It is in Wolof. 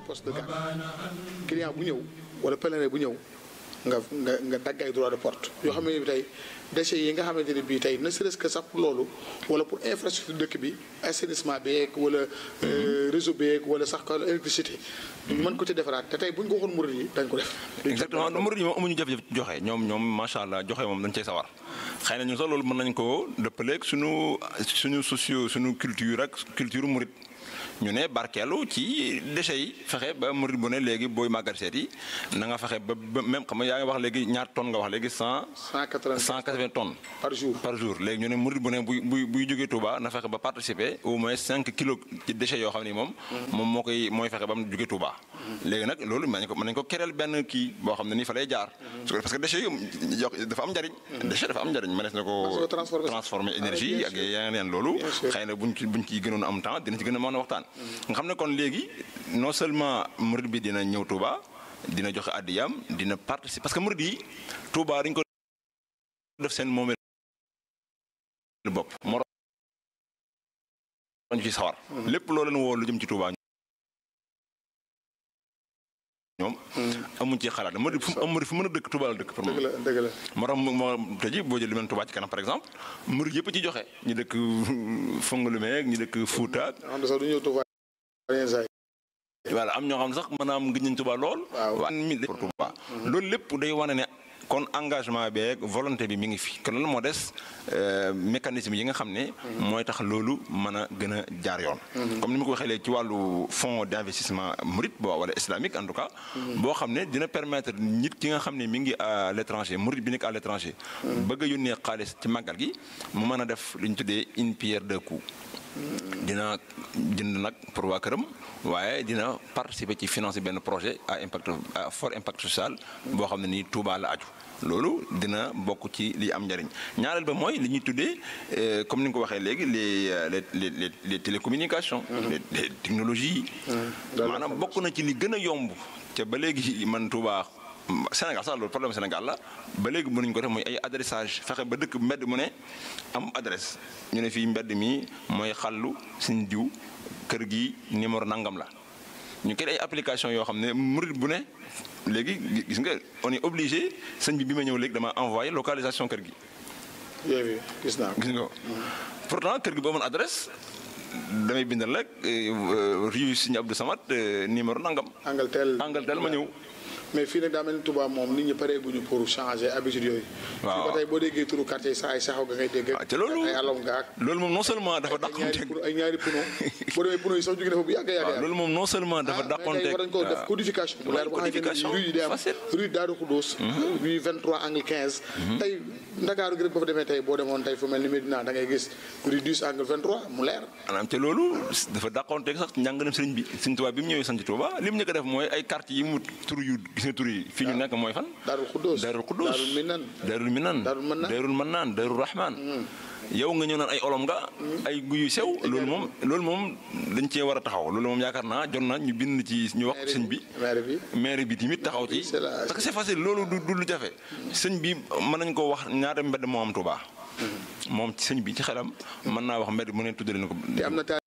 poste de garde client bu ñëw wala pèlerin bu ñëw nga nga nga dagg ay droit de porte yoo xam ne bi tey déchets yi nga xamante ne bii tey ne serait-ce que sax pour loolu wala pour infrastructure dëkk bi assainissement beeg wala réseau beeg wala sax ko électricité mën ko ci defaraat te tey bu ñu ko waxoon murid yi dañ ko def exactement murid yi moom amuñu jafe-jafe joxe ñoom ñoom macha allah joxe moom dañ cey sawar xëy na ñun sax loolu mën nañ ko dëppaleeg suñu suñu socio suñu culture ak culture murid ñu ne barkeelu ci déchets yi fexe ba murid bu ne léegi booy màggal seet yi na nga fexe ba ba même xam nga yaa ngi wax léegi ñaar tonnes nga wax léegi cent. cent quatre-vingts cent quatre-vingts tonnes. par jour par jour léegi ñu ne murid bu ne buy buy buy jógee Touba na fexe ba participer au moins cinq kilos ci déchets yoo xam ni moom. moom moo koy mooy fexe ba mu jógee Touba. léegi nag loolu mën nañu ko mën nañu ko kereel benn kii boo xam ne nii fa lay jaar. parce que déchets yi dafa am njariñ. déchet dafa am njariñ mënees na ko. transformer énergie ak yeneen loolu. xëy na buñ ci buñ ci gënoon am temps dina ci gën a mën a waxtaan nga xam ne kon léegi non seulement murid bi dina ñëw Touba dina joxe àddiyam dina participer parce que murid yi Touba dañ ko def seen moomeel bopp moo ñu ci sawar lépp loo leen woo lu jëm ci Touba ñoom amuñ ci xalaat murid fu am murid fu mën a dëkk Touba la dëkk pour moom dëgg la dëgg la moo tax moo tey jii boo jël lu mel Touba ci kanam par exemple murid yëpp ci joxe ñu dëkk Fongolimé ñu dëkk Fouta xam ne sax du ñëw Touba voilà am ñoo xam sax maanaam gëj nañ Touba lool. waaw waa mi pour Touba. loolu lépp day wane ne kon engagement beeg volonté bi mi ngi fi kon loolu moo des mécanisme yi nga xam ne. mooy tax loolu mën a gën a jaar yoon. comme ni ma ko waxee léegi ci wàllu fonds d' investissement murid boo wala islamique en tout cas. boo xam ne dina permettre nit ki nga xam ne mi ngi à l' étranger murid bi nekk à l' étranger. bëgg a yónnee xaalis ci màggal gi mu mën a def li ñu tuddee une pierre deux coups. dina jënd nag pour waa këram waaye dina participer ci financer benn projet à impact à fort impact social boo xam ne nii Touba la aju loolu dina bokk ci li am njariñ ñaareel ba mooy li ñuy tuddee comme ni nga ko waxee léegi les les les les télécommunications. les technologies. maanaam bokk na ci li gën a yomb te ba léegi man Touba. Sénégal sax loolu problème Sénégal la ba léegi mënuñ ko def mooy ay adressage fexe ba dëkk mbedd mu ne am adresse ñu ne fii mbedd mi mooy xàllu suñ diw kër gi numéro nangam la ñu koy ay application yoo xam ne murid bu ne léegi gis nga on est obligé sëñ bi bi ma ñëw léegi dama envoyé localisation kër gi. yooyu gis naa gis nga pourtant kër gi boo mën adresse damay bindal rek rue Sëñ Abdou Samad numéro nangam. Angaltel Angaltel ma ñëw. mais fii nag daa mel ni Touba moom nit ñi paree guñu pour changer habitude yooyu. waaw fii ba tey boo déggee turu quartier saa ay saxaw nga ngay dégg. ah te loolu ay alom nga ak. loolu moom non seulement dafa ay ñaari dàqonteeg puno ay ñaari puno boo demee puno yi sax jóge na fa bu yàgg a yàgg waaw loolu moom non seulement dafa dàqonteeg war nañ ko def codification bu leer boo xamante codification ne rue yi day am facile. rue Daaru Xudóos rue 23 angle 15 tey Ndakaaru gi rek ba fa demee tey boo demoon tey fu mel ni Médina da ngay gis rue 10 angle 23 mu leer maanaam te loolu dafa dàqonteeg sax njàngalem sëriñ bi sëriñ Tuubaa bi mu ñëwee sant Tuubaa li mu njëkk a def mooy ay quartier yi mu tur yu gis nga tur yi fii ñu nekk mooy fan Daaru Xudóos Daarul Quddus Daarul Minan Daarul Minan Daarul Mannaan. Daarul Mannaan Daarul Rahman yow nga ñëw naan ay olom nga ay guyu sew loolu moom loolu moom dañ cee war a taxaw loolu moom yaakaar naa jot na ñu bind ci ñu wax sëñ bi maire bi maire bi tamit taxaw ci c'est la- parce que c'est facile loolu du du lu jafe sëñ bi mën nañ ko wax ñaata mbedd moo am Touba moom ci sëñ bi ci xelam mën naa wax mbedd mu ne tuddale na ko te am na